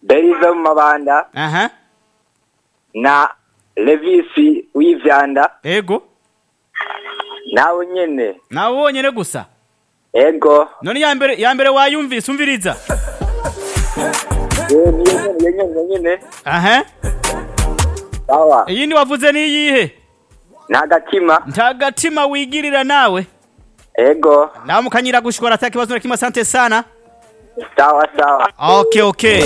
Berize mu mabanda aha na Levisi w'ivyanda ego nawe nyene nawe wonyene gusa ego none ya mbere ya mbere wayumvise umviriza Eh, niyo nyene niyo nyene niyo nyene aha sawa iyindi wavuze ni iyihe nta gatima nta gatima wigirira nawe ego nawe mukanyira gushikora ata kibazo na kimwe asante sana sawa sawa okay okay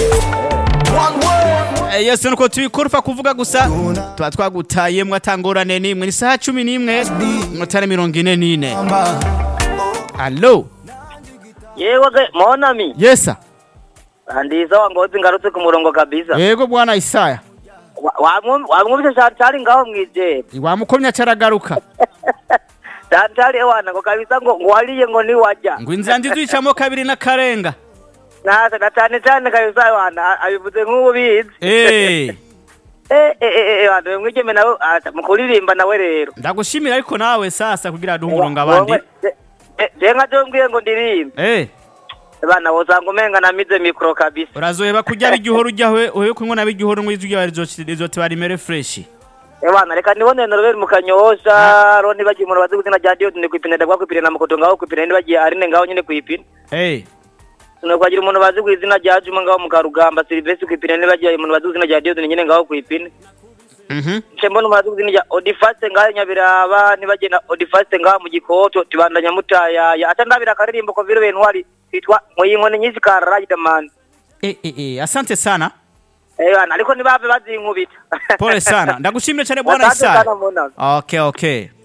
Eh, Yesu nuko tubikurufa kuvuga gusa tuba twagutayemwo atangorane n'imwe ni saha cumi n'imwe minota mirongo ine n'ine alo yewe ge monami yesa ndiza wangozi ngarutse ku murongo kabisa yego bwana isaya Wa- wamwum- wamwumvise shantari ngaho mwijere wamukomya caragaruka shantari ewana ngo kabisa ngo ngo wariye ngo niwajya ngo inzira ndizicamo kabiri n'akarenga nasa na cyane cyane kabisa ewana abivuze nk'ubizi Eh, eh eh eh ewana mwigeme nawe ata- mu kuririmba nawe rero ndagushimira ariko nawe sasa kugira duhe umurongo abandi je nka jo mbwiye ngo ndirimbe Eh, bana wosanga umenga namize mikro kabisa urazoheba kurya bigihoro ujyawe uhe kunywa na bigihoro ngo izwi rizote barimere fresh ewana reka nibone noroberi mu kanyosha ro nibagiye umuntu bazi kuzina rya diode ni kwipine ndagwa kwipine na mukoto ngaho kwipine nibagiye arine ngaho nyine kwipine Eh, nokwagira umuntu bazi kwizina rya Juma ngaho mu Karugamba Silvestre kwipine nibagiye umuntu bazi kuzina rya Diode nyine ngaho kwipine mhm. nce mbona umuntu bazi kuzina rya Odifaste ngaho Nyabiraba nibagiye na Odifaste ngaho mu Gikoto tibandanya mutayaya ata ndabira akaririmbo ko viro bentwari kitwa Muyingone nyisi ka Riderman Eh, eh, eh, asante sana eh bana ariko nibave bazinkubita pole sana ndagushimire cyane bwana Asante isaya sana Mona. okay okay